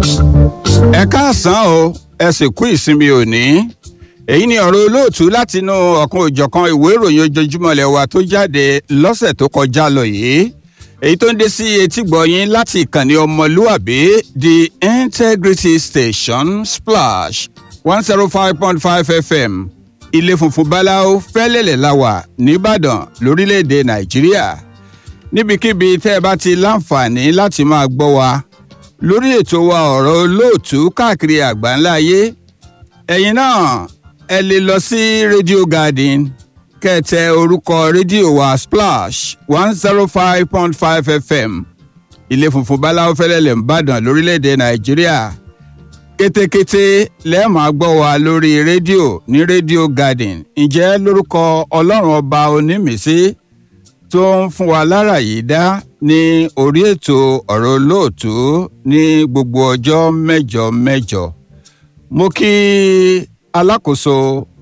ẹ káàsán o ẹ sì kú ìsinmi òní èyí ni ọ̀rọ̀ olóòtú látinú ọ̀kan òjọ̀kan ìwé ìròyìn ojoojúmọ́ ilẹ̀ wa tó jáde lọ́sẹ̀ tó kọjá lọ yìí èyí tó ń dé sí etígbọ̀ yín láti ìkànnì ọmọlúàbí the integrity station splash one zero five point five fm ilé funfun báláwo fẹ́lẹ́lẹ̀ la wà nìbàdàn lórílẹ̀‐èdè nàìjíríà níbikíbi tẹ́ ẹ bá ti láǹfààní láti máa gbọ́ wa lórí ètò wa ọ̀rọ̀ olóòtú káàkiri àgbáńlá ayé ẹ̀yin náà ẹ lè lọ sí radio garden kẹtẹ orúkọ rédíò wa splash one zero five point five fm ilé funfun báláwo fẹ́lẹ́lẹ̀ ń bàdàn lórílẹ̀‐èdè nàìjíríà kétékété lẹ́ẹ̀ máa gbọ́ wa lórí rédíò ní rédíò garden ǹjẹ́ lórúkọ ọlọ́run ọba onímìísí tó ń fún wa lára yìí dá ní orí ètò ọ̀rọ̀ olóòtú ní gbogbo ọjọ́ mẹ́jọ mẹ́jọ mo kí alákòóso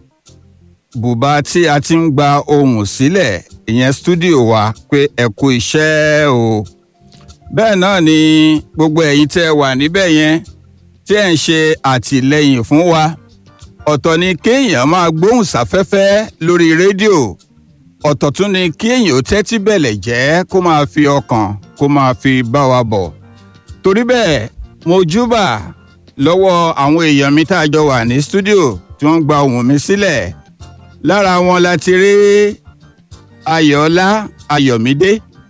bùbá tí a ti ń gba ohùn sílẹ̀ ìyẹn stúdíò wa pé ẹ kú iṣẹ́ o bẹ́ẹ̀ náà ni gbogbo ẹ̀yin tẹ́ ẹ wà níbẹ̀ yẹn tí ẹ̀ ń ṣe àtìlẹ́yìn fún wa ọ̀tọ̀ ni kéèyàn máa gbóhùn sáfẹ́fẹ́ lórí rédíò ọ̀tọ̀ tún ni kéèyàn ó tẹ́tí bẹ̀lẹ̀ jẹ́ kó máa fi ọkàn kó máa fi bá wa bọ̀ torí bẹ́ẹ̀ mo júbà lọ́wọ́ àwọn èèyàn mi tá a jọ wà ní stúdíò tí wọ́n gba ohùn mi sílẹ̀ lára wọn la ti rí ayọ̀ọ́lá ayọ̀mídé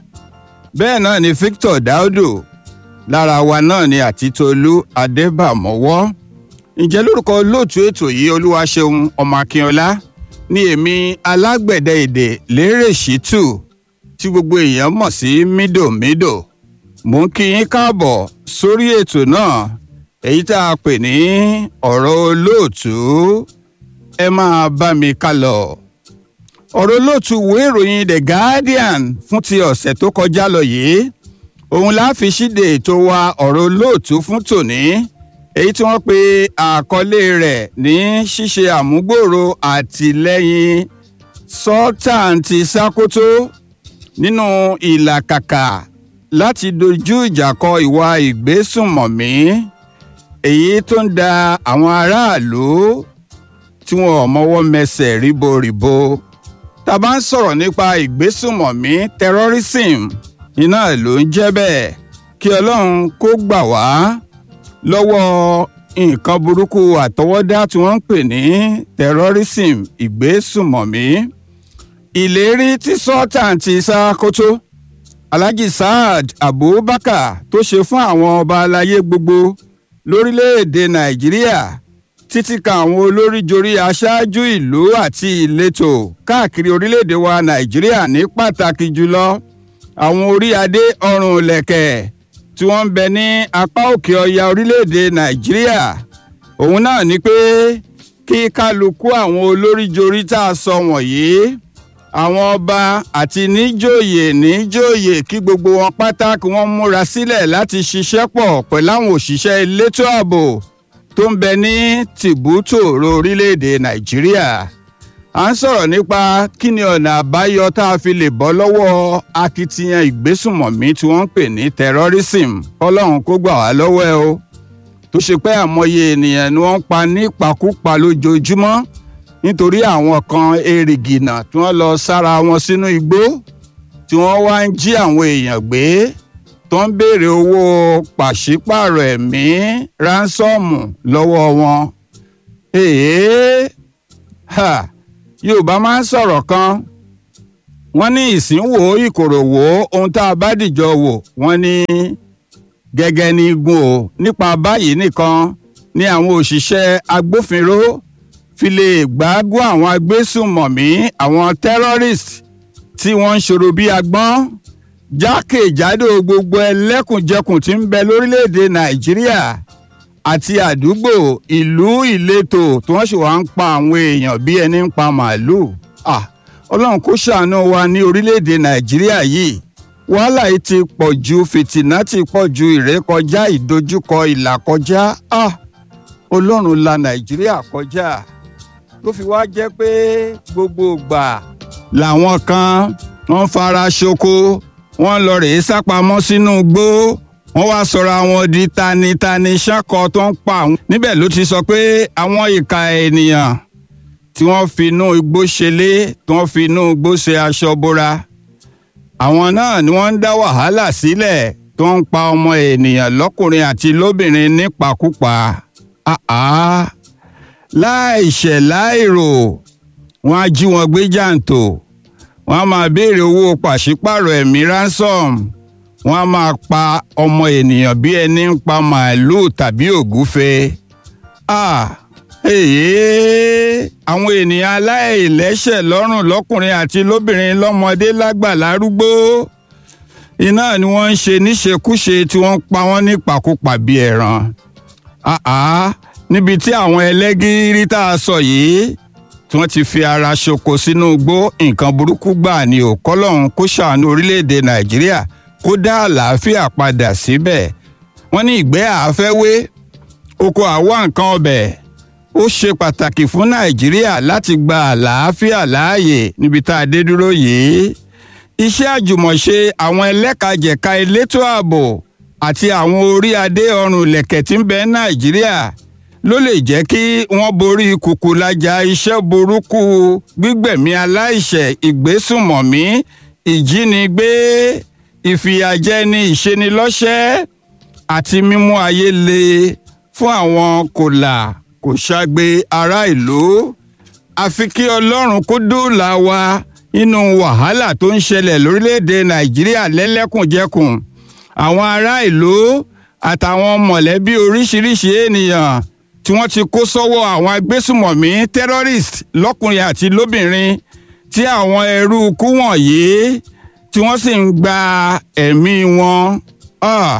bẹ́ẹ̀ náà ni victor daudu lára wa náà ni àtitolú adébàmọ́wọ́ ǹjẹ́ lórúkọ olóòtú ètò yìí olúwaṣeun ọmọ akínọlá ní èmi alágbẹ̀dẹ èdè lérè ṣítù tí gbogbo èèyàn mọ̀ sí mídòmídò mò ń kí yín káàbọ̀ sórí ètò náà èyí tá a pè ní ọ̀rọ̀ olóòtú ẹ máa bá mi ká lọ. ọ̀rọ̀ olóòtú ìwé ìròyìn the guardian fún ti ọ̀sẹ̀ tó kọjá lọ yìí òun la fi ṣíde ètò wa ọ̀rọ̀ olóòtú fún tòní èyí tí wọ́n pe àkọlé rẹ̀ ní ṣíṣe àmúgbòòrò àtìlẹ́yìn sọ́tàǹtì sákótó nínú ìlàkàkà láti dojú ìjà kọ ìwà ìgbésùnmọ̀mí èyí tó ń da àwọn aráàlú tí wọn ò mọwọ́ mẹsẹ̀ ríboríbo tá a bá ń sọ̀rọ̀ nípa ìgbésùnmọ̀mí terrorism iná ló ń jẹ́ bẹ́ẹ̀ kí ọlọ́run kó gbà wá lọ́wọ́ nǹkan burúkú àtọwọ́dá tí wọ́n ń pè ní terrorism ìgbésùnmọ̀mí ìlérí tí sultan ti ṣàkóso alhaji saad abubakar tó ṣe fún àwọn ọba aláyé gbogbo lórílẹ̀‐èdè nàìjíríà títí kan àwọn olóríjorí aṣáájú ìlú àti ìletò káàkiri orílẹ̀‐èdè wa nàìjíríà ní pàtàkì jùlọ àwọn orí adé ọrùn lẹ̀kẹ̀ tí wọ́n ń bẹ ní apá òkè ọya orílẹ̀‐èdè nàìjíríà òun náà ni pé kí kálukú àwọn olóríjorí tá a sọ wọ̀nyí àwọn ọba àti níjòyè níjòyè kí gbogbo wọn pátá kí wọ́n múra sílẹ̀ láti ṣiṣẹ́ pọ̀ pẹ̀lú àwọn òṣìṣẹ́ elétò ààbò tó ń bẹ ní tìbútòrò orílẹ̀‐èdè nàìjíríà à ń sọ̀rọ̀ nípa kí ni ọ̀nà àbáyọ tá a fi lè bọ́ lọ́wọ́ akitiyan ìgbésùnmọ̀mí tí wọ́n ń pè ní terrorism ọlọ́run kó gbà wá lọ́wọ́ ẹ o tó ṣe pé àmọye ènìyàn ni wọ́n ń pa nípakúpa lójoojúmọ́ nítorí àwọn kan èrìgìnà tí wọ́n lọ sára wọn sínú igbó tí wọ́n wá ń jí àwọn èèyàn gbé tó ń béèrè owó pàṣípààrọ̀ ẹ̀mí ránsọ́ọ̀mù lọ́wọ́ wọn. èèyàn ha yorùbá máa ń sọ̀rọ̀ kan wọ́n ní ìsínwó ìkòròwò ohun tá a bá dìjọ wò wọ́n ní gẹ́gẹ́ ní igun o nípa báyìí nìkan ni àwọn òṣìṣẹ́ agbófinró fi lè gbágún àwọn agbésùnmọ̀mí àwọn terrorist tí wọ́n ń ṣòro bí agbọ́n jákèjádò gbogbo ẹlẹ́kùnjẹkùn tí ń bẹ lórílẹ̀‐èdè nàìjíríà àti àdúgbò ìlú ìletò tí wọ́n sì wá ń pa àwọn èèyàn bí ẹni ń pa màálùú ọlọ́run kó ṣàánú wa ní orílẹ̀‐èdè nàìjíríà yìí wàhálà yìí ti pọ̀ ju fìtìnà ti pọ̀ ju ìrékọjá ìdojúkọ ìlàkọjá ọlọ́run la nàìjíríà kọjá ló fi wá jẹ́ pé gbogbo ìgbà làwọn kan wọ́n fara ṣoko wọ́n lọ rèé sápamọ́ sínú igbó wọ́n wá sọ̀rọ̀ àwọn di tanitani ṣákọ tó ń pa àwọn. níbẹ̀ ló ti sọ pé àwọn ìka ènìyàn tí wọ́n fi inú igbó ṣelé tí wọ́n fi inú igbó ṣe aṣọ bora àwọn náà ni wọ́n ń dá wàhálà sílẹ̀ tó ń pa ọmọ ènìyàn lọ́kùnrin àti lóbìnrin nípakúpa àá láìṣẹ̀ láìrò wọ́n á jí wọn gbé jàǹtò wọ́n á máa béèrè owó pàṣípàrọ̀ ẹ̀mí ransom wọ́n á máa pa ọmọ ènìyàn bí ẹni ń pa màálùú tàbí ògúfe ah èyí àwọn ènìyàn aláìlẹ́ṣẹ̀ lọ́rùn lọ́kùnrin àti lóbìnrin lọ́mọdé lágbà lárúgbó iná ni wọ́n ń ṣe níṣekúṣe tí wọ́n ń pa wọ́n nípakúpa bíi ẹran àá níbi tí àwọn ẹlẹ́gìrì tá a sọ yìí tí wọ́n ti fi ara ṣoko sínú igbó nǹkan burúkú gbà ní òkọ́lọ́hún kó ṣàánú orílẹ̀-èdè nàìjíríà kó dá àlàáfíà padà síbẹ̀ wọ́n ní ìgbẹ́ àáfẹ́wé oko àwa nǹkan ọbẹ̀ ó ṣe pàtàkì fún nàìjíríà láti gba àlàáfíà láàyè níbi tá a dé dúró yìí iṣẹ́ àjùmọ̀ṣe àwọn ẹlẹ́kajẹ̀ka elétò ààbò àti àwọn orí adé ọrùn lẹ̀kẹ̀ tí ń bẹ nàìjíríà ló lè jẹ́ kí wọ́n borí kùkùlájà iṣẹ́ burúkú gbígbẹ̀mí aláìṣẹ̀ ìgbésùmọ̀mí ìjínigbé ìfìyàjẹni ìṣenilọ́ṣẹ́ àti mímú ayé le fún àwọn kòlà kò ṣàgbé ará ìlú àfi kí ọlọ́run kó dóòlà wa nínú wàhálà tó ń ṣẹlẹ̀ lórílẹ̀‐èdè nàìjíríà lẹ́lẹ́kùnjẹkùn àwọn ará ìlú àtàwọn mọ̀lẹ́bí oríṣiríṣi ènìyàn tí wọ́n ti kó sọ́wọ́ àwọn agbésùmọ̀mí terrorist lọ́kùnrin àti lóbìnrin tí àwọn ẹrú ikú wọ̀nyí tí wọ́n sì ń gba ẹ̀mí wọn. Ah,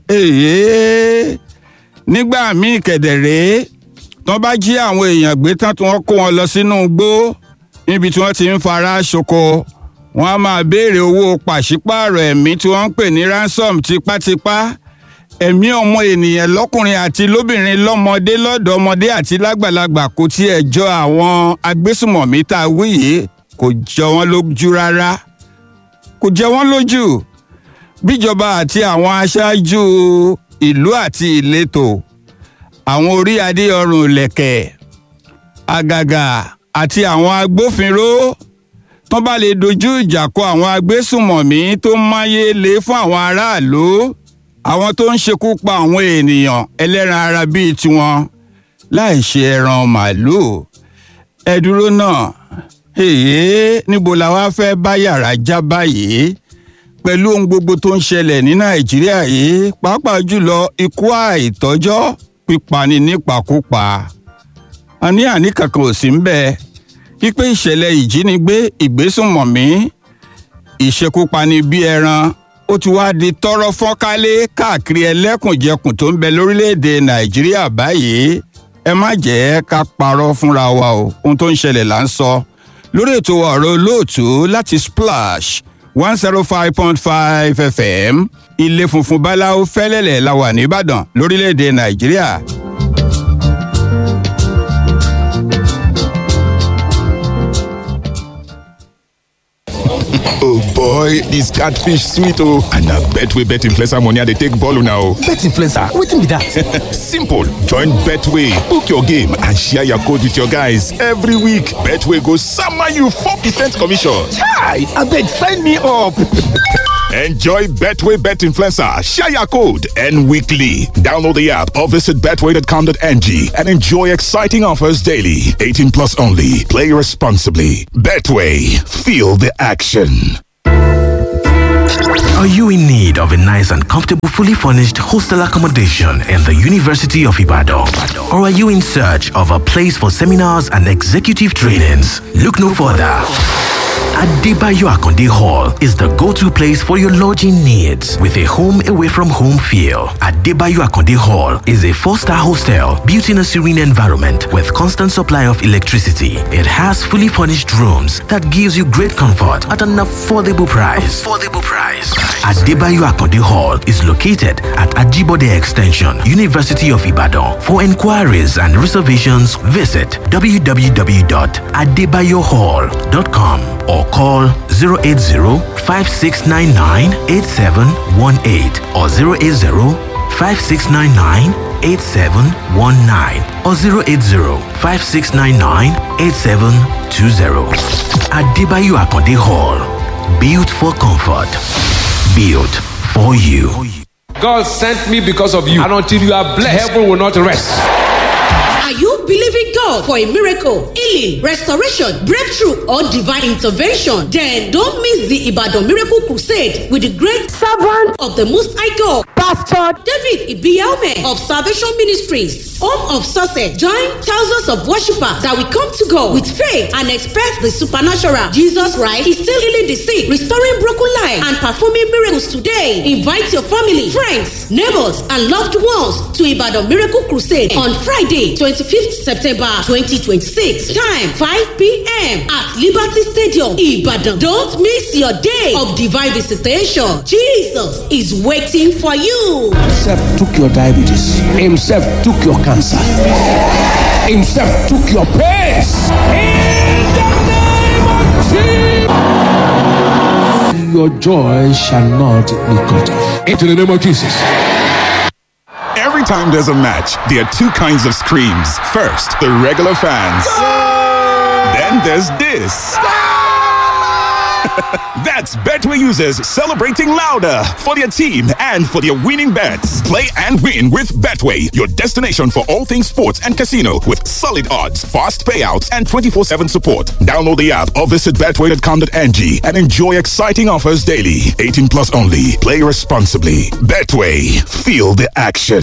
èyí nígbà míì kẹ̀dẹ̀rẹ́ tí wọ́n bá jí àwọn èèyàn gbé tán tí wọ́n kó wọn lọ sínú igbó níbi tí wọ́n ti ń fara ṣoko wọ́n á máa béèrè owó pàṣípààrọ̀ ẹ̀mí tí wọ́n ń pè ní ransom tipátipá ẹ̀mí ọmọ ènìyàn lọ́kùnrin àti lóbìnrin lọ́mọdé lọ́dọ̀ ọmọdé àti lágbàlagbà kò tiẹ̀ jọ àwọn agbésùmọ̀mí tá a wí yìí kò jọ wọ́n lójú rárá kò jẹ wọ́n lójú bíjọba àti àwọn aṣáájú ìlú àti ìletò àwọn orí adé ọrùn ìlẹ̀kẹ̀ àgàgà àti àwọn agbófinró tó bá lè dojú ìjà kọ àwọn agbésùmọ̀mí tó ń máyé lé fún àwọn aráàlú àwọn tó ń ṣekú pa àwọn ènìyàn ẹlẹ́ran ara bíi tiwọn láì ṣe ẹran màálùú ẹ dúró náà èyí níbo la wá fẹ́ bá yàrá já báyìí pẹ̀lú ohun gbogbo tó ń ṣẹlẹ̀ ní nàìjíríà yìí pàápàá jùlọ ikú àìtọ́jọ́ pípani nípakúpa àní àní kankan ò sí ń bẹ wípé ìṣẹ̀lẹ̀ ìjínigbé ìgbésùnmọ̀mí ìṣekúpani bí ẹran ó ti wá di tọ́rọ́ fọ́nkálé káàkiri ẹlẹ́kùnjẹkùn tó ń bẹ lórílẹ̀‐èdè nàìjíríà báyìí ẹ má jẹ́ ká parọ́ fúnra wa o ohun tó ń ṣẹlẹ̀ là ń sọ lórí ètò ọ̀rọ̀ olóòtú láti splash one zero five point five fm ilé funfun báláwo fẹ́lẹ́lẹ̀ la wà nìbàdàn lórílẹ̀‐èdè nàìjíríà. oh boy dis catfish sweet oh and na betway bet influencer money i dey take ball una o. bet influencer wetin be that. simple join betway book your game and share your code with your guys every week betway go sama you four percent commission. chai abeg sign me up. Enjoy Betway Bet Influencer, share your code, and weekly. Download the app or visit betway.com.ng and enjoy exciting offers daily. 18 plus only. Play responsibly. Betway, feel the action. Are you in need of a nice and comfortable, fully furnished hostel accommodation in the University of Ibadan? Or are you in search of a place for seminars and executive trainings? Look no further. Adebayo Akonde Hall is the go-to place for your lodging needs with a home away from home feel. Adebayo Akonde Hall is a four-star hostel built in a serene environment with constant supply of electricity. It has fully furnished rooms that gives you great comfort at an affordable price. Affordable price. Adebayo Akonde Hall is located at Ajibode Extension, University of Ibadan. For inquiries and reservations, visit www.adebayohall.com or call 080 5699 8718 or 080 5699 8719 or 080 5699 8720. Adebayo Akonde Hall. Built for comfort. Built for you. God sent me because of you. And until you are blessed, heaven will not rest. Are you believing God for a miracle, healing, restoration, breakthrough, or divine intervention? Then don't miss the Ibadan Miracle Crusade with the great servant of the Most High God, Pastor David Ibiaume of Salvation Ministries, Home of Success. Join thousands of worshippers that will come to God with faith and expect the supernatural. Jesus Christ is still healing the sick, restoring broken lives, and performing miracles today. Invite your family, friends, neighbors, and loved ones to Ibadan Miracle Crusade on Friday, 25th September 2026. Time 5 p.m. at Liberty Stadium, Ibadan. Don't miss your day of divine visitation. Jesus is waiting for you. Himself took your diabetes. Himself took your cancer. Himself took your pains. In the name of Jesus. Your joy shall not be cut off. Into the name of Jesus. Every time there's a match, there are two kinds of screams. First, the regular fans. Then there's this. That's Betway users celebrating louder for their team and for their winning bets. Play and win with Betway, your destination for all things sports and casino with solid odds, fast payouts, and 24 7 support. Download the app or visit betway.com.ng and enjoy exciting offers daily. 18 plus only. Play responsibly. Betway, feel the action.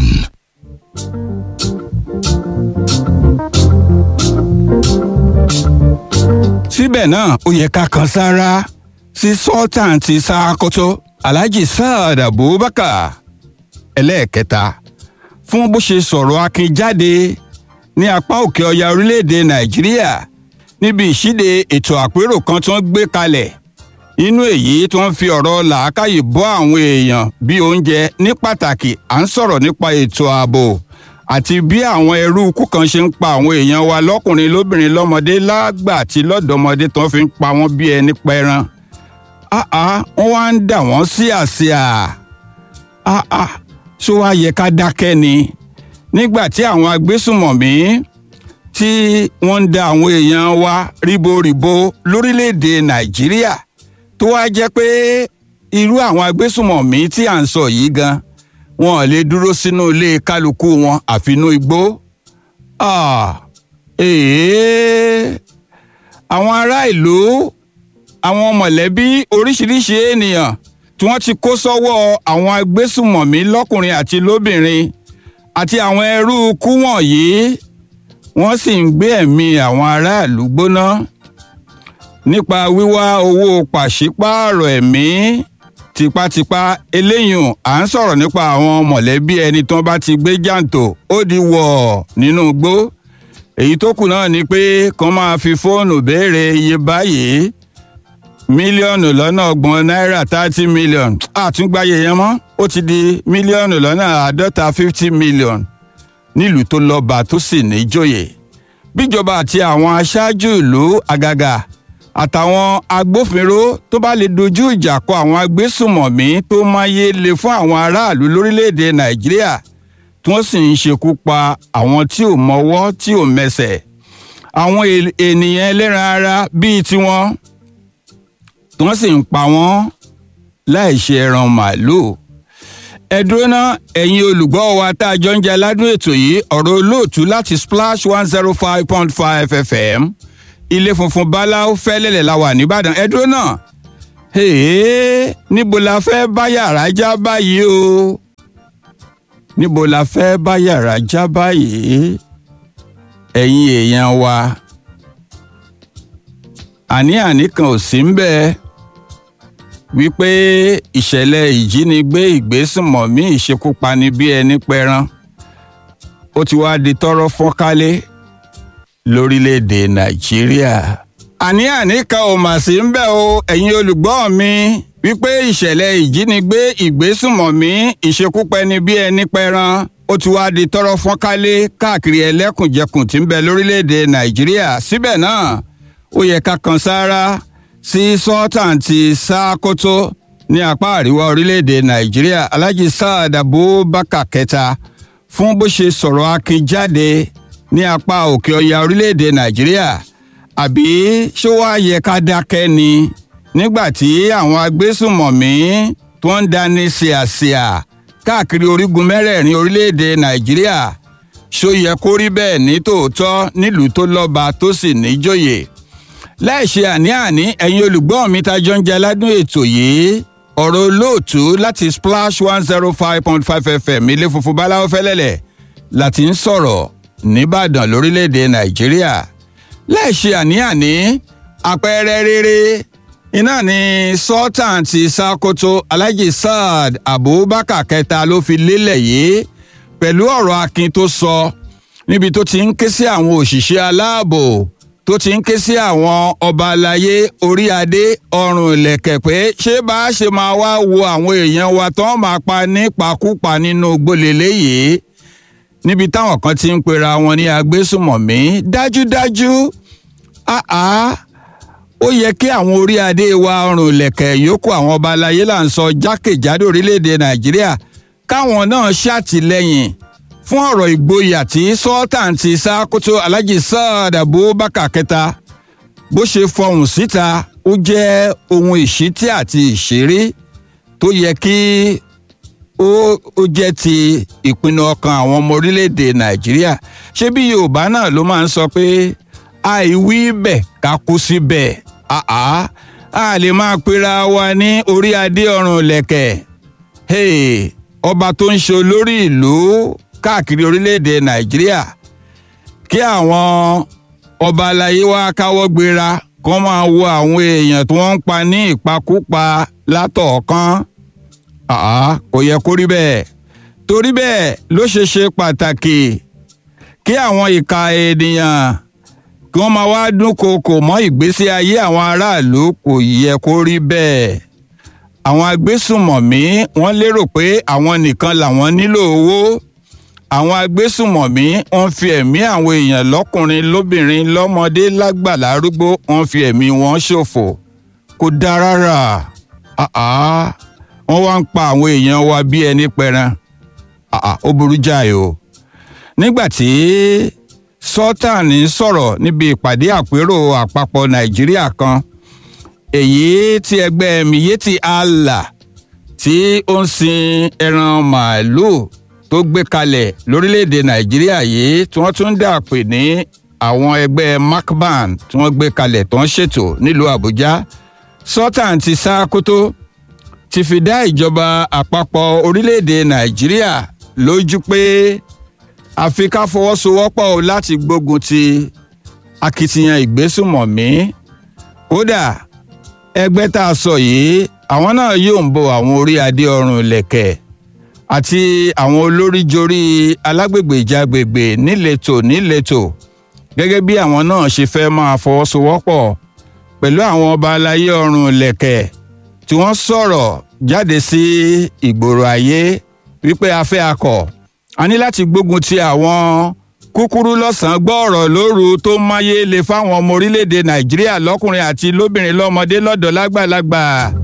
síbẹ̀ náà ó yẹ ká kan sára sí sultan ti Sàkótó alhaji saad abubakar ẹlẹ́ẹ̀kẹta fún bó ṣe sọ̀rọ̀ akin jáde ní apá òkè ọya orílẹ̀-èdè nàìjíríà níbi ìṣíde ètò àpérò kan tó ń gbé kalẹ̀ inú èyí tó ń fi ọ̀rọ̀ làákàyè bọ́ àwọn èèyàn bí oúnjẹ ní pàtàkì à ń sọ̀rọ̀ nípa ètò ààbò àti bí àwọn ẹrú ikú kan ṣe ń pa àwọn èèyàn wa lọ́kùnrin lóbìnrin lọ́mọdé lágbà àti lọ́dọ̀mọdé tó fi ń pa wọ́n bí ẹni pẹran áá wọ́n wá ń dà wọ́n sí àsíà áá ṣó wá yẹ ká dákẹ́ ni nígbà tí àwọn agbésùmọ̀mí tí wọ́n ń da àwọn èèyàn wa ríboríbo lórílẹ̀‐èdè nàìjíríà tó wá jẹ́ pé irú àwọn agbésùmọ̀mí tí à ń sọ yìí gan wọn ò lè dúró sínú ilé kálukú wọn àfinú igbó àwọn ará ìlú àwọn mọ̀lẹ́bí oríṣiríṣi ènìyàn tí wọ́n ti kó sọ́wọ́ àwọn agbésùmọ̀mí lọ́kùnrin àti lóbìnrin àti àwọn ẹrú ikú wọ̀nyí wọ́n sì ń gbé ẹ̀mí àwọn aráàlú gbóná nípa wíwá owó pàṣípààrọ̀ ẹ̀mí tipátipá eléyìí à ń sọ̀rọ̀ nípa àwọn mọ̀lẹ́bí ẹni tí wọ́n bá ti gbé jàǹtò ó di wọ̀ nínú igbó èyí tó kù náà ni pé kàn máa fi fóònù béèrè iye báyìí mílíọ̀nù lọ́nà ọgbọ̀n náírà thirty million àtúngbáyé yẹn mọ́ ó ti di mílíọ̀nù lọ́nà àádọ́ta fifty million nílùú tó lọ́ba tó sì níjòyè bíjọba àti àwọn aṣáájú ìlú àgàgà àtàwọn agbófinró tó bá lè dojú ìjà kọ àwọn agbésùmọ̀mí tó máyé le fún àwọn aráàlú lórílẹ̀‐èdè nàìjíríà tí wọ́n sì ń ṣekú pa àwọn tí ò mọwọ́ tí ò mẹsẹ̀ àwọn ènìyàn ẹlẹ́ran ara bíi tiwọn tí wọ́n sì ń pa wọ́n láì ṣe ẹran màálùú ẹ̀dúró náà ẹ̀yin olùgbọ́ wa tá a jọ ń jẹ aládùn ètò yìí ọ̀rọ̀ olóòtú láti splash one zero five point five fm ilé funfun báláú fẹ́lẹ́lẹ̀ la wà nìbàdàn ẹ̀dúró náà níbo la fẹ́ bá yàrá já báyìí o níbo la fẹ́ bá yàrá já báyìí ẹ̀yin èèyàn wa àní-àní kan ò sí ń bẹ́ẹ̀ wípé ìṣẹ̀lẹ̀ ìjínigbé ìgbésùnmọ̀mí ìṣekúpani bí ẹni pẹran ó ti wá di tọ́rọ́ fọ́nkálé lórílẹ̀‐èdè nàìjíríà. àní-àní kan ò mà sí ń bẹ̀ o ẹ̀yin olùgbọ́ mi wípé ìṣẹ̀lẹ̀ ìjínigbé ìgbésùnmọ̀mí ìṣekúpani bí ẹni pẹran ó ti wá di tọ́rọ́ fọ́nkálé káàkiri ẹlẹ́kùnjẹkùn tí ń bẹ lórílẹ̀‐èdè nàìjíríà síbẹ̀ náà ó yẹ ká kan sáárá sí sultan ti sákótó ní apá àríwá orílẹ̀-èdè nàìjíríà alhaji saad abubakar kẹta fún bó ṣe sọ̀rọ̀ akin jáde ní apá òkè ọya orílẹ̀-èdè nàìjíríà àbí ṣó wáá yẹ ká dákẹ́ ni nígbà tí àwọn agbésùmọ̀mí tó ń dání ṣìàṣìà káàkiri orígun mẹ́rẹ̀ẹ̀rin orílẹ̀-èdè nàìjíríà ṣó yẹ kó rí bẹ́ẹ̀ ní tòótọ́ nílùú tó lọ́ba tó sì níjòyè láì ṣe àní-àní ẹ̀yin olùgbọ́ mi ta jọ ń jẹ aládùn ètò yìí ọ̀rọ̀ olóòtú láti splash one zero five point five fm ilé funfun báláwo fẹ́lẹ́lẹ̀ láti ń sọ̀rọ̀ nìbàdàn lórílẹ̀‐èdè nàìjíríà láì ṣe àní-àní àpẹẹrẹ rere iná ni sultan ti ṣàkóso alhaji saad abubakar kẹta ló fi lélẹ̀ yìí pẹ̀lú ọ̀rọ̀ akin tó sọ níbi tó ti ń ké sí àwọn òṣìṣẹ́ aláàbò tó ti ń ké sí àwọn ọba aláyé orí adé ọrùn ìlẹ̀kẹ̀ pé ṣé bá a ṣe máa wá wo àwọn èèyàn wa tó máa pa nípakúpa nínú gbólélé yìí níbi táwọn kan ti ń pera wọn ní agbésùmọ̀mí dájúdájú àá ó yẹ kí àwọn orí adé wa ọrùn ìlẹ̀kẹ̀ yòókù àwọn ọba aláyé là ń sọ jákèjádò orílẹ̀-èdè nàìjíríà káwọn náà ṣàtìlẹ́yìn fún ọ̀rọ̀ ìgboyà tí sultan ti ṣàkóso alhaji saad abubakar kẹta bó ṣe fọhùn síta ó jẹ́ ohun ìṣítí àti ìṣeré tó yẹ kí ó ó jẹ́ ti ìpinnu ọkàn àwọn ọmọ orílẹ̀-èdè nàìjíríà ṣé bí yorùbá náà ló máa ń sọ pé àìwí bẹ̀ ká kú síbẹ̀ àá a lè máa pera wa ní orí adé ọrùn lẹ̀kẹ̀ hey, ọba tó ń ṣe olórí ìlú káàkiri orílẹ̀-èdè nàìjíríà kí àwọn ọba aláyé wa káwọ́ gbéra kó máa wo àwọn èèyàn tí wọ́n ń pa ní ìpakúpa látọ̀ọ̀kan àá kò yẹ kó rí bẹ́ẹ̀ torí bẹ́ẹ̀ ló ṣe ṣe pàtàkì kí àwọn ìka ènìyàn kí wọ́n máa wá dúnkookò mọ́ ìgbésí ayé àwọn aráàlú kò yẹ kó rí bẹ́ẹ̀ àwọn agbésùmọ̀mí wọ́n lérò pé àwọn nìkan làwọn nílò owó àwọn agbésùmọ̀mí wọ́n fi ẹ̀mí àwọn èèyàn lọ́kùnrin lóbìnrin lọ́mọdé lágbà lárúgbó wọ́n fi ẹ̀mí wọn ṣòfò kò dáa rárá àá wọ́n wá ń pa àwọn èèyàn wa bí ẹni pẹran àá ó burú jáì o nígbà tí sultan ń sọ̀rọ̀ níbi ìpàdé àpérò àpapọ̀ nàìjíríà kan èyí tí ẹgbẹ́ miyetti allah tí ó ń sin ẹran màálùú tó gbé kalẹ̀ lórílẹ̀‐èdè nàìjíríà yìí tí wọ́n tún dà pè ní àwọn ẹgbẹ́ macban tí wọ́n gbé kalẹ̀ tó ń ṣètò nílùú àbújá sultan ti sá kótó ti fi dá ìjọba àpapọ̀ orílẹ̀‐èdè nàìjíríà lójú pé àfi ká fọwọ́sowọ́pọ̀ o láti gbógun ti akitiyan ìgbésùmọ̀mí kódà ẹgbẹ́ tá a sọ yìí àwọn náà yóò ń bo àwọn orí adé ọrùn ìlẹ̀kẹ̀ àti àwọn olóríjorí alágbègbè ìjàgbègbè níletò níletò gẹ́gẹ́ bí àwọn náà ṣe fẹ́ máa fọwọ́sowọ́pọ̀ pẹ̀lú àwọn ọba aláyé ọrùn ìlẹ̀kẹ̀ tí wọ́n sọ̀rọ̀ jáde sí ìgboro ayé wípé a fẹ́ akọ̀ a ní láti gbógun ti àwọn kúkúrú lọ́sàn-án gbọ́ọ̀rọ̀ lóru tó máyé le fáwọn ọmọ orílẹ̀-èdè nàìjíríà lọ́kùnrin àti lóbìnrin lọ́mọdé lọ́dọ̀ lágbàlagbà.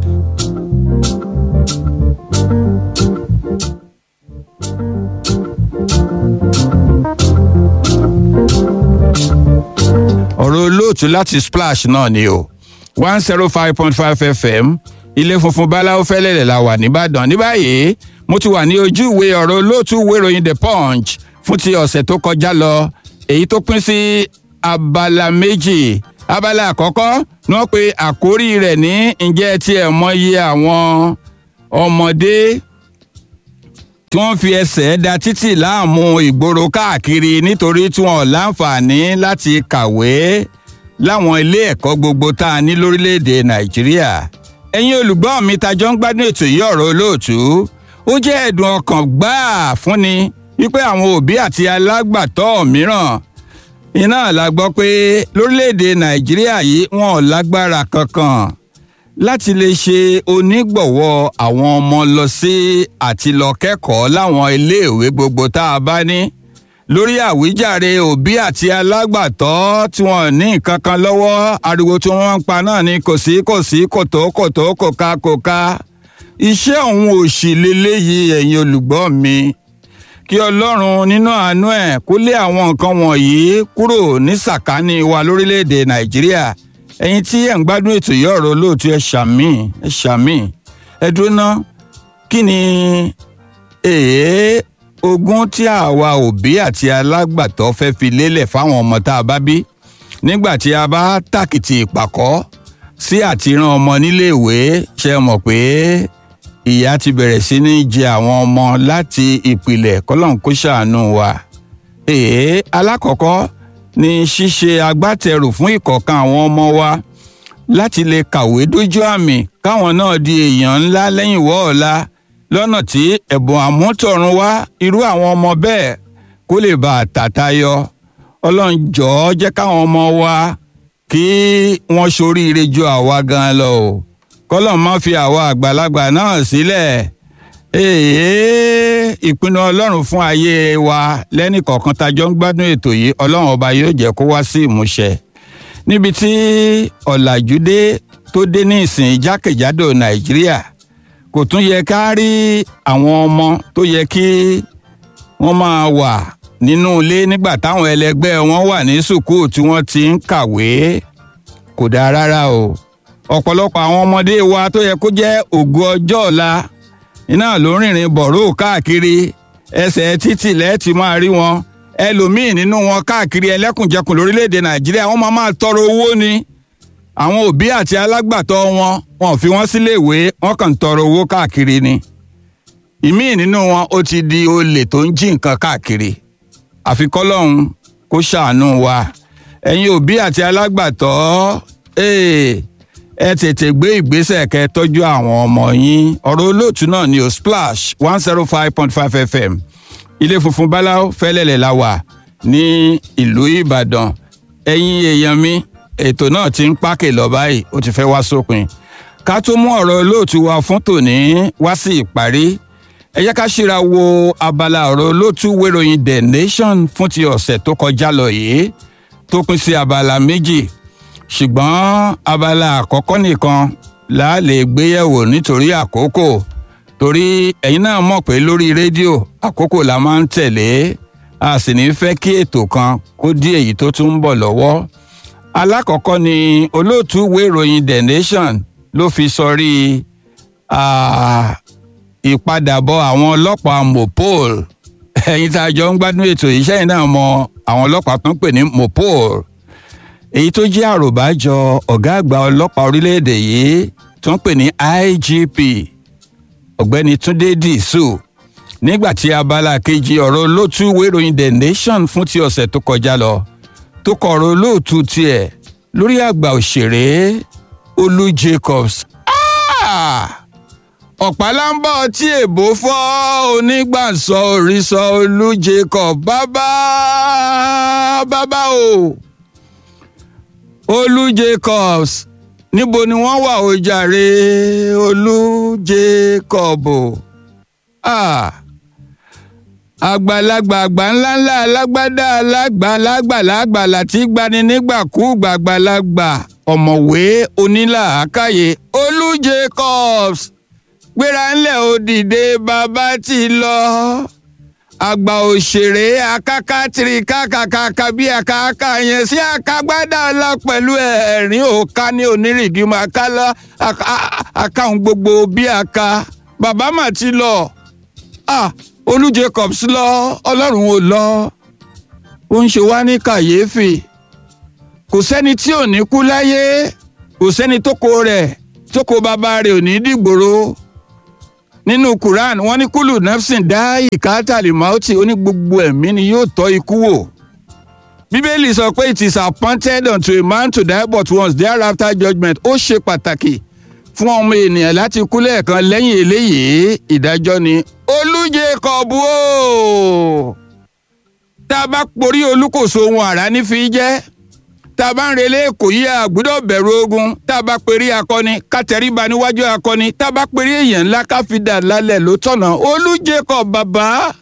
ọ̀rọ̀ olóòtú láti splash náà ni o one zero five point five fm ilé funfun báláwo fẹ́lẹ́lẹ̀ la wà nìbàdàn ní báyìí mo ti wà ní ojú ìwé ọ̀rọ̀ olóòtú ìwé ìròyìn the punch fún ti ọ̀sẹ̀ tó kọjá lọ èyí tó pín sí abala méjì abala àkọ́kọ́ ni wọ́n pe àkórí rẹ̀ ní ǹjẹ́ tí ẹ̀ mọ iye àwọn ọmọdé tí wọ́n fi ẹsẹ̀ da títì láàmú ìgboro káàkiri nítorí tí wọ́n láǹfààní láti kàwé láwọn ilé ẹ̀kọ́ gbogbo tá a ní lórílẹ̀‐èdè nàìjíríà ẹ̀yin olùgbọ́ mi tajọ́ ń gbádùn ètò yìí ọ̀rọ̀ olóòtú ó jẹ́ ẹ̀dùn ọkàn gbáà fúnni wípé àwọn òbí àti alágbàtọ́ mìíràn iná la gbọ́ pé lórílẹ̀‐èdè nàìjíríà yìí wọn ò lágbára kankan láti lè ṣe onígbọ̀wọ́ àwọn ọmọ lọ sí àti lọ kẹ́kọ̀ọ́ láwọn iléèwé gbogbo tá a bá ní lórí àwíjàre òbí àti alágbàtọ́ tí wọ́n ní nǹkan kan lọ́wọ́ ariwo tí wọ́n ń pa náà ni kò sí kò sí kòtó kòtó kò ká kò ká iṣẹ́ òun ò sì leléyìí ẹ̀yin olùgbọ́ mi kí ọlọ́run nínú àánú ẹ̀ kó lé àwọn nǹkan wọ̀nyí kúrò ní sàkání wa lórílẹ̀‐èdè nàìjíríà ẹ̀yin tí ẹ̀ ń gbádùn ètò yìí ọ̀rọ̀ olóòtú ẹ̀ ṣàmì ẹ̀ ṣàmì ẹ̀ dúró ná kí ni èé ogún tí àwa òbí àti alágbàtọ́ fẹ́ fi lélẹ̀ fáwọn ọmọ tá a bá bí nígbà tí a bá tàkìtì ìpàkọ́ sí àtiran ọmọ níléèwé ṣe mọ̀ pé ìyá ti bẹ̀rẹ̀ sí ní jẹ àwọn ọmọ láti ìpìlẹ̀ kọ́lọ́n kó ṣàánú wa. èé alákọ̀ọ́kọ́ ni ṣíṣe agbátẹrù fún ìkọ̀ọ̀kan àwọn ọmọ wa láti lè kàwé dójú àmì káwọn náà di èèyàn ńlá lẹ́yìn wọ́ọ̀la lọ́nà tí ẹ̀bùn àmútọ̀run wá irú àwọn ọmọ bẹ́ẹ̀ kó lè bá a tàtayọ ọlọ́run jọ̀ọ́ jẹ́ káwọn ọmọ wa kí wọ́n ṣoríire ju àwa gan lọ o kọ́lọ̀ má fi àwa àgbàlagbà náà sílẹ̀ èèyàn ìpinnu ọlọ́run fún ayé wa lẹ́nìkọ̀ọ̀kan tajọ́ ń gbádùn ètò yìí ọlọ́run ọba yóò jẹ́ kó wá sí ìmúṣẹ níbi tí ọ̀làjú dé tó dé ní ìsìn jákèjádò nàìjíríà kò tún yẹ ká rí àwọn ọmọ tó yẹ kí wọ́n máa wà nínú ilé nígbà táwọn ẹlẹgbẹ́ wọn wà ní sùkúù tí wọ́n ti ń kàwé kò dáa rárá o ọ̀pọ̀lọpọ̀ àwọn ọmọdé wa tó yẹ kó jẹ́ ògo ọjọ́ ọ̀la iná ló ń rìnrìn bọ̀rọ̀ káàkiri ẹsẹ̀ títì lẹ́ẹ̀tì máa rí wọn ẹlòmíín nínú wọn káàkiri ẹlẹ́kùnjẹkùn lórílẹ̀‐èdè nàìjíríà wọ́n máa máa tọrọ owó ni àwọn òbí àti alágbàtọ́ wọn wọn ò fi wọ́n síléèwé wọ́n kàn ń tọrọ owó káàkiri ni ìmíín nínú wọn ó ti di olè tó ń jí nǹkan káàkiri àfi kọ́lọ́hún kó ṣàánú wa ẹ̀yin òbí àti alágbàtọ́ ẹ tètè gbé ìgbésẹ̀ kẹ́ tọ́jú àwọn ọmọ yín ọ̀rọ̀ olóòtú náà ni o splash one zero five point five fm ilé funfun báláwo fẹ́lẹ́lẹ̀ la wà ní ìlú ìbàdàn ẹ̀yin èèyàn mi ètò náà ti ń pákè lọ báyìí ó ti fẹ́ wá sópin ká tó mú ọ̀rọ̀ olóòtú wa fún tòní wá sí ìparí ẹ jẹ́ ká ṣíra wo abala ọ̀rọ̀ olóòtú wéròyìn the nation fún ti ọ̀sẹ̀ tó kọjá lọ yìí tó pín sí abala méjì ṣùgbọ́n abala àkọ́kọ́ nìkan là á lè gbéyẹ̀wò nítorí àkókò torí ẹ̀yin náà mọ̀ pé lórí rédíò àkókò la máa ń tẹ̀lé a sì ní fẹ́ kí ètò kan kó dí èyí tó tún ń bọ̀ lọ́wọ́ alákọ̀ọ́kọ́ ni olóòtú ìwé ìròyìn the nation ló fi sọrí ìpadàbọ̀ àwọn ọlọ́pàá mopol ẹ̀yin tá a jọ ń gbádùn ètò yìí sẹ́yìn náà mọ àwọn ọlọ́pàá tó ń pè ní mopol èyí tó jẹ́ àròbájọ ọ̀gá àgbà ọlọ́pàá orílẹ̀-èdè yìí tó ń pè ní igp ọ̀gbẹ́ni túndé dìísù nígbà tí abala kejì ọ̀rọ̀ olóòtú ìwé ìròyìn the nation fún ti ọ̀sẹ̀ tó kọjá lọ tó kọ ọ̀rọ̀ olóòtú tiẹ̀ lórí àgbà òṣèré olú jacobs. ọ̀pálámbọ̀ tí èbó fọ́ onígbàsọ òrìṣọ olú jacob bàbá bàbá o olú jacobs níbo ni wọ́n wà ó jàre olú jacob ah àgbàlagbà àgbà ńláńlá alágbádá alágbàlagbà láti gbani nígbàkúùgbà àgbàlagbà ọ̀mọ̀wé onílàákàyè olú jacobs gbéra ńlẹ̀ ó dìde bàbá ti lọ àgbà òṣèré akáká tiri kákàkàkà bí àkàkà yẹn sí àkàgbádá ọlá pẹ̀lú ẹ̀rín òka ní onírìgì máa ká lọ àkàhùn gbogbo bí àka bàbá mà ti lọ ah olú jacobs lọ ọlọ́run ò lọ ó ń ṣe wá ní kàyéfì kò sẹ́ni tí ò ní kú láyé kò sẹ́ni tó kó rẹ̀ tó kó bàbá rẹ̀ ò ní dìgbòrò nínú quran wọ́n ní kúlù nafsin dá ìkátàlì mauti ó ní gbogbo ẹ̀mí ni yóò tọ́ ikú wò bíbélì sọ pé it is appointed unto a man to die but once thereafter judgment ó ṣe pàtàkì fún ọmọ ènìyàn láti kú lẹ́ẹ̀kan lẹ́yìn eléyìí ìdájọ́ ni olújẹ kọ̀ọ̀bù o tá a bá porí olúkòso ohun àrá ní fi jẹ́ tá a bá ń relé kò yí àgbúdọ̀ bẹ̀rù ogun tá a bá perí akọni ká tẹríba níwájú akọni tá a bá perí èèyàn ńlá ká fi dà lálẹ́ ló tọ̀nà olújẹ kọ̀ bàbá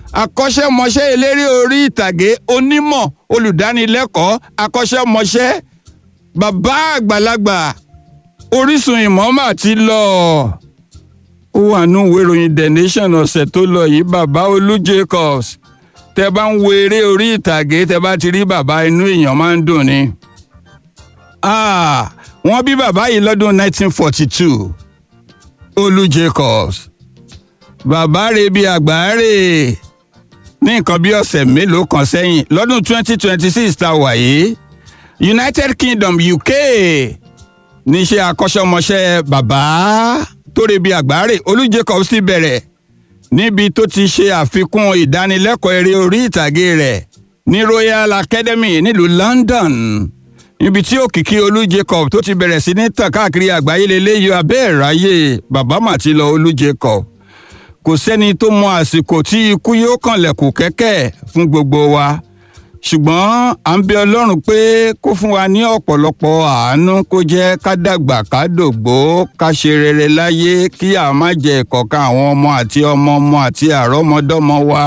akọ́ṣẹ́mọṣẹ́ eléré orí ìtàgé onímọ̀ olùdánilẹ́kọ̀ọ́ akọ́ṣẹ́mọṣẹ́ bàbá àgbàlagbà orísun ìmọ̀ọ́mà ti lọ ó wà nù ìwé ìròyìn the nation ọ̀sẹ̀ tó lọ yìí bàbá olú jacobs tẹ bá ń wo eré orí ìtàgé tẹ bá ti rí bàbá inú èèyàn máa ń dùn ni. Ah, wọ́n bí bàbá yìí lọ́dún 1942 olú jacobs bàbá rẹ̀ bí àgbáre ní nǹkan bí ọ̀sẹ̀ mélòó kan sẹ́yìn lọ́dún 2026 tá a wà yìí united kingdom uk níṣẹ́ akọ́ṣẹ́mọṣẹ́ bàbá tó rẹ̀ bí àgbáre olú jacobs ti bẹ̀rẹ̀ níbi tó ti ṣe àfikún ìdánilẹ́kọ̀ọ́ eré orí ìtàgé rẹ̀ ní royal academy nílùú london níbi tí òkìkí olú jacob tó ti bẹ̀rẹ̀ sí ní tàn káàkiri àgbáyé lélẹ́yìí abẹ́ ẹ̀ráyè bàbá màtí lọ olú jacob kò sẹ́ni tó mọ àsìkò tí ikú yóò kànlẹ̀kùn kẹ́kẹ́ fún gbogbo wa ṣùgbọ́n à ń bẹ ọlọ́run pé kó fún wa ní ọ̀pọ̀lọpọ̀ àánú kó jẹ́ ká dàgbà ká dògbó ká ṣe rere láyé kí a má jẹ ìkọ̀kan àwọn ọmọ àti ọmọ ọmọ àti àrọ́mọdọ́mọ wa.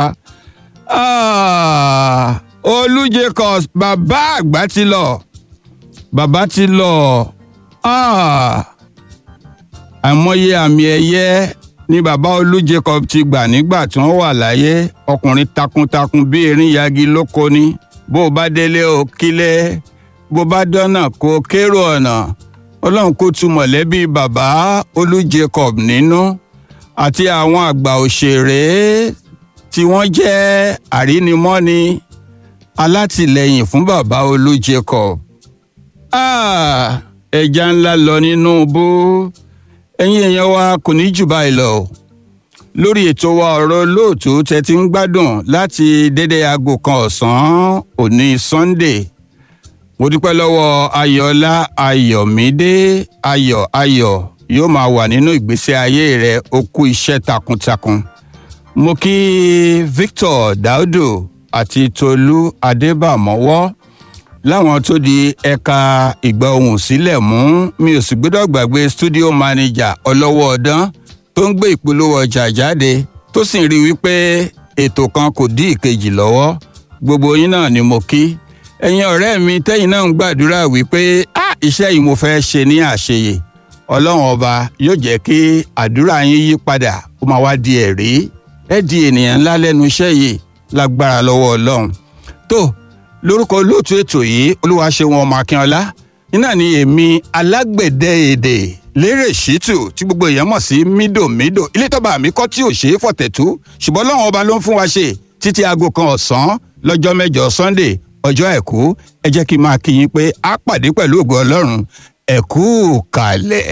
Ah, olú jacobs bàbá àgbà ti lọ bàbá ti lọ Ah, àìmọye àmì ẹ̀yẹ ni bàbá olú jacob ti gbà nígbà tí wọ́n wà láyé ọkùnrin takuntakun bí erin yagi lóko ni bó o bá délé o kílẹ̀ bó o bá dọ́nà kó o kérò ọ̀nà ọlọ́run kó tu mọ̀lẹ́bí bàbá olú jacob nínú àti àwọn àgbà òṣèré tí wọ́n jẹ́ àrínimọ́ni alátìlẹyìn fún bàbá olú jacob Ah, ẹja ńlá lọ nínú bó ẹ̀yin èèyàn wa kò ní jù báyìí lọ lórí ètò wa ọ̀rọ̀ lóòtú tẹ ti ń gbádùn láti dédé aago kan ọ̀sán òní sunday mo dúpẹ́ lọ́wọ́ ayọ̀ọ́lá ayọ̀mídé ayọ̀ ayọ̀ yóò máa wà nínú ìgbésí ayé rẹ ó kú iṣẹ́ takuntakun mo kí victor daudu àti tolú adébàmọ́wọ́ láwọn tó di ẹ̀ka ìgbà ohùn sílẹ̀ mú mi ò sì gbọ́dọ̀ gbàgbé studio manager ọlọ́wọ́ ọdán tó ń gbé ìpolówó ọjà jáde tó sì ń rí wípé ètò kan kò dí ìkejì lọ́wọ́ gbogbo yín náà ni mo kí ẹ̀yin ọ̀rẹ́ mi tẹ́yìn náà ń gbàdúrà wípé á iṣẹ́ yìí mo fẹ́ ṣe ní àṣeyè ọlọ́run ọba yóò jẹ́ kí àdúrà yín yí padà ó máa wá di ẹ̀rí ẹ̀ di ènìyàn ńlá lẹ́nu iṣẹ́ yìí lágbára lọ́wọ́ ọlọ́run tó lórúkọ olóòtú ètò yìí olúwaṣẹ́wọ̀n ọmọ akínọlá iná ni èmi alágbẹ̀dẹ èdè lérè ṣítù tí gbogbo èèyàn mọ̀ sí mídòmídò ilé tọ́ba mi kọ́ tí ò ṣe é fọ̀tẹ̀tú ṣùgbọ́n lọ́wọ́n ọba ló ń fún wa ṣe títí aago kan ọ̀sán lọ́jọ́ mẹ́jọ sunday ọjọ́ ẹ̀kú ẹ jẹ́ kí n máa kí yín pé a pàdé pẹ̀lú ògo ọlọ́run ẹ̀kú kalẹ̀.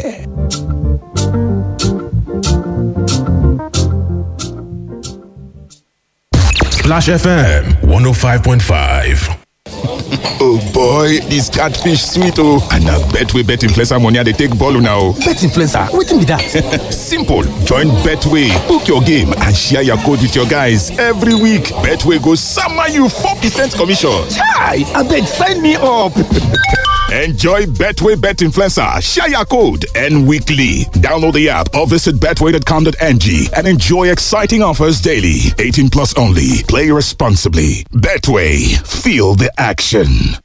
Splash FM 105.5. Oh boy, this catfish sweet oh. And I bet we bet influencer money they take ball now. Bet influencer, wetin be that? Simple. Join Betway, book your game and share your code with your guys every week. Betway goes summer you 4% commission. Hi, abeg sign me up. Enjoy Betway Bet Influencer, share your code, and weekly. Download the app or visit betway.com.ng and enjoy exciting offers daily. 18 plus only. Play responsibly. Betway, feel the action.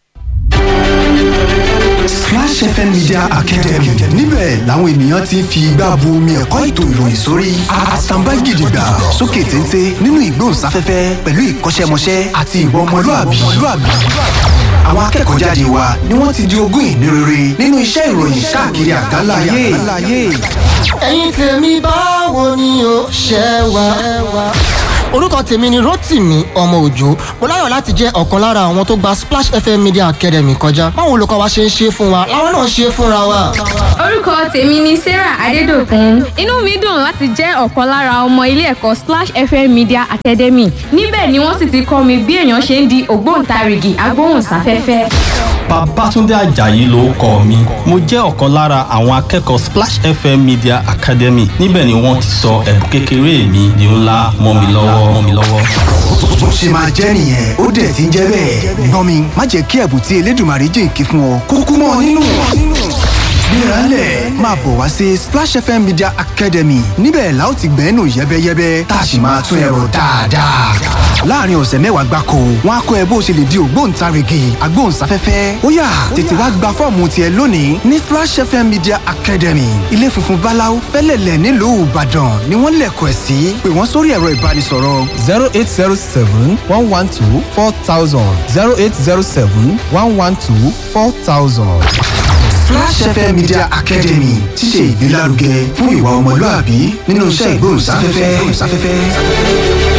Splash FM Media Academy níbẹ̀ làwọn ènìyàn ti ń fi igbá bu omi ẹ̀kọ́ ètò ìròyìn sórí àtàǹbá gidigba sókè téńté nínú ìgbóhùnsáfẹ́fẹ́ pẹ̀lú ìkọ́ṣẹ́mọṣẹ́ àti ìwà ọmọlúàbí. Àwọn akẹ́kọ̀ọ́ jáde wa ni wọ́n ti di ogún ìní rere nínú iṣẹ́ ìròyìn káàkiri àgbáláyé. ẹ̀yin tèmi báwo ni o ṣe wà. orúkọ tèmi ni rotimi ọmọ òjò mo láyọ̀ láti jẹ́ ọ̀kan lára àwọn tó gba splash fm media academy kọjá báwo olùkọ́ wa ṣe ń ṣe fún wa làwọn náà ṣe fúnra wa. orúkọ tèmi ni sarah adédọkùn inú mi dùn láti jẹ́ ọ̀kan lára ọmọ ilé ẹ̀kọ́ splash fm media academy níbẹ̀ ni wọ́n sì ti kọ́ mi bí èèyàn ṣe ń di ògbóǹtarìgì agbóhùnsáfẹ́fẹ́. Babátúndé Àjàyí ló kọ mi. Mo jẹ́ ọ̀kan lára àwọn akẹ́kọ̀ọ́ Splash FM Media Academy. Níbẹ̀ ni wọ́n ti sọ ẹ̀bùn kékeré mi di ńlá mọ́ mi lọ́wọ́ mọ́ mi lọ́wọ́. Bó ṣe máa jẹ́ nìyẹn ó dẹ̀ ti ń jẹ́ bẹ́ẹ̀. Gbọ́n mi má jẹ́ kí ẹ̀bùn tí Elédùmarè jìnkí fún ọ kúkú mọ́ nínú. gbéralẹ̀ máa bọ̀ wá sí splash fm media academy níbẹ̀ la ó ti gbẹ́nu yẹ́bẹ́yẹ́bẹ́ tá a sì máa tún ẹ̀rọ dáadáa. láàrin ọ̀sẹ̀ mẹ́wàá gbáko wọn á kọ́ ẹ bó ṣe lè di ògbóǹtarìgì agbóhùnsáfẹ́fẹ́ ó yá tètè wá gba fọ́ọ̀mù tiẹ̀ lónìí ní splash fm media academy ilé funfun báláú fẹ́lẹ̀lẹ̀ nílùú ìbàdàn ni wọ́n lẹ̀kọ̀ ẹ̀ sí pé wọ́n sórí ẹ̀rọ ìbánisọ̀rọ̀ zero eight zero seven one one two four thousand zero eight zero seven one one two four thousand. Flash FM Media Academy ti ṣe ìgbélárugẹ fún ìwà ọmọlúàbí nínú iṣẹ́ ìgbóhùnsáfẹ́fẹ́.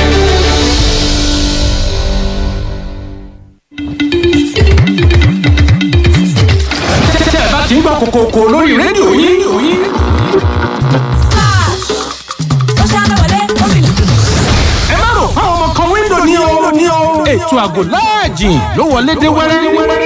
tẹ́ ẹ bá ti ń gbọ́ kòkòkò lórí rédíò yín ẹ má rò fáwọn ọmọ kan wíńdò ní o ní o ètò àgò láàjì ló wọlé dé wẹ́rẹ́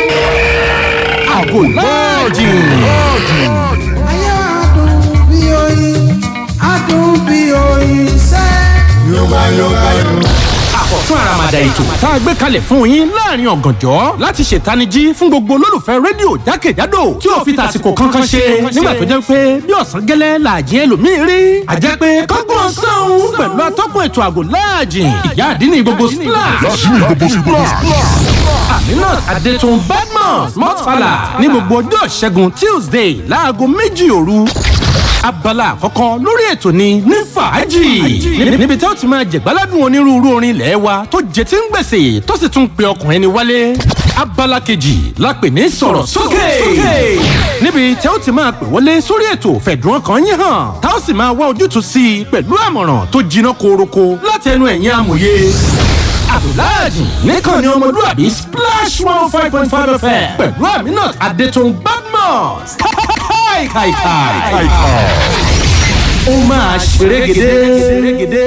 àgò láàjì. Ayé adùn bí oyin, adùn bí oyin sẹ́. Yorùbá Yorùbá Yorùbá. àkọ́tún àràmàdà ètò tá a gbé kalẹ̀ fún yín láàrin ọ̀gànjọ́ láti ṣètanijí fún gbogbo olólùfẹ́ rédíò jákèjádò tí ò fi tàsìkò kankan ṣe nígbà tó jẹ́ pé bí ọ̀sán gẹ́lẹ́ làjẹ́ ẹlòmíì rí àjẹ́ pé kọ́gbọ́n sọ́hún pẹ̀lú atọ́kùn ètò àgò láàjì ìyá àdínní gbogbo splash aminat adetun badmus mọ́tfàlà ní gbogbo ọjọ́ ìṣẹ́gun tuesday láago méjì òru abala àkọ́kọ́ lórí ètò ni ní fàájì níbi tí ó ti máa jẹ̀gbáládùn onírúurú orin ilẹ̀ wa tó jẹ tí ń gbèsè tó sì tún pe ọkùnrin ni wálé abala kejì la pè ní sọ̀rọ̀ sókè níbi tí ó ti máa pè wọlé sórí ètò fẹ̀dùn ọkàn yín hàn tá ó sì máa wá ojútùú sí i pẹ̀lú àmọ̀ràn tó jiná koroko láti ẹnu ẹ̀yìn amòye abdulhadi nìkan ni ọmọlúwàbí splash one five point five fm pẹ̀lú aminat adetun badmus káìkàìkàì. ó máa ṣerégedé.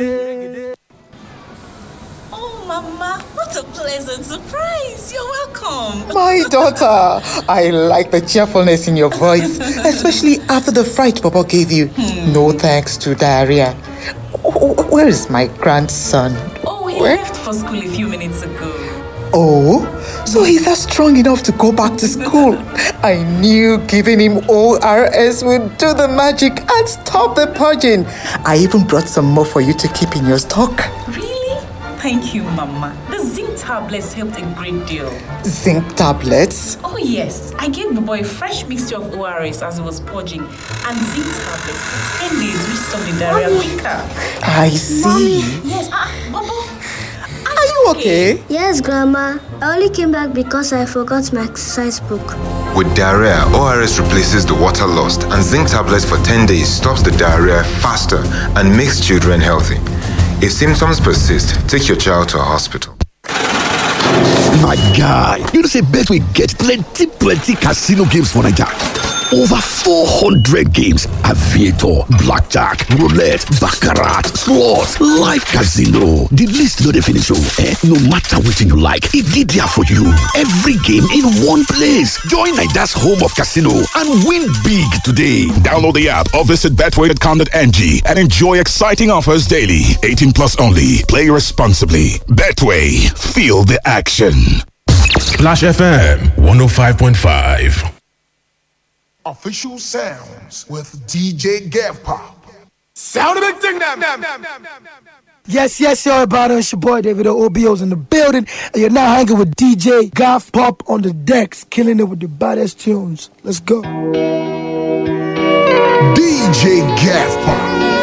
Mama, what a pleasant surprise. You're welcome. My daughter, I like the cheerfulness in your voice, especially after the fright Papa gave you. No thanks to diarrhea. Wh- Where is my grandson? Oh, he Where? left for school a few minutes ago. Oh, so he's not strong enough to go back to school. I knew giving him ORS would do the magic and stop the purging. I even brought some more for you to keep in your stock. Really? Thank you, Mama. The zinc tablets helped a great deal. Zinc tablets. Oh, yes. I gave the boy a fresh mixture of ORS as he was purging and zinc tablets for 10 days, which stopped the diarrhea quicker. I see. Yes. Ah, Bobo. Are you okay? Yes, Grandma. I only came back because I forgot my exercise book. With diarrhea, ORS replaces the water lost, and zinc tablets for 10 days stops the diarrhea faster and makes children healthy. If symptoms persist, take your child to a hospital. My guy, you know say Betway get plenty plenty casino games for Naija. Over 400 games, aviator, blackjack, roulette, baccarat, slots, live casino. The list no dey finish oh, eh? No matter wetin you like, e dey there for you. Every game in one place. Join Naija's home of casino and win big today. Download the app or visit betway.com.ng and enjoy exciting offers daily. 18 plus only. Play responsibly. Betway. Feel the action. Splash FM 105.5. Official sounds with DJ Gav Pop. Sound a big thing them. Yes, yes, y'all about it. It's your boy David OBO's in the building, and you're now hanging with DJ Goth Pop on the decks, killing it with the baddest tunes. Let's go. DJ Gav Pop.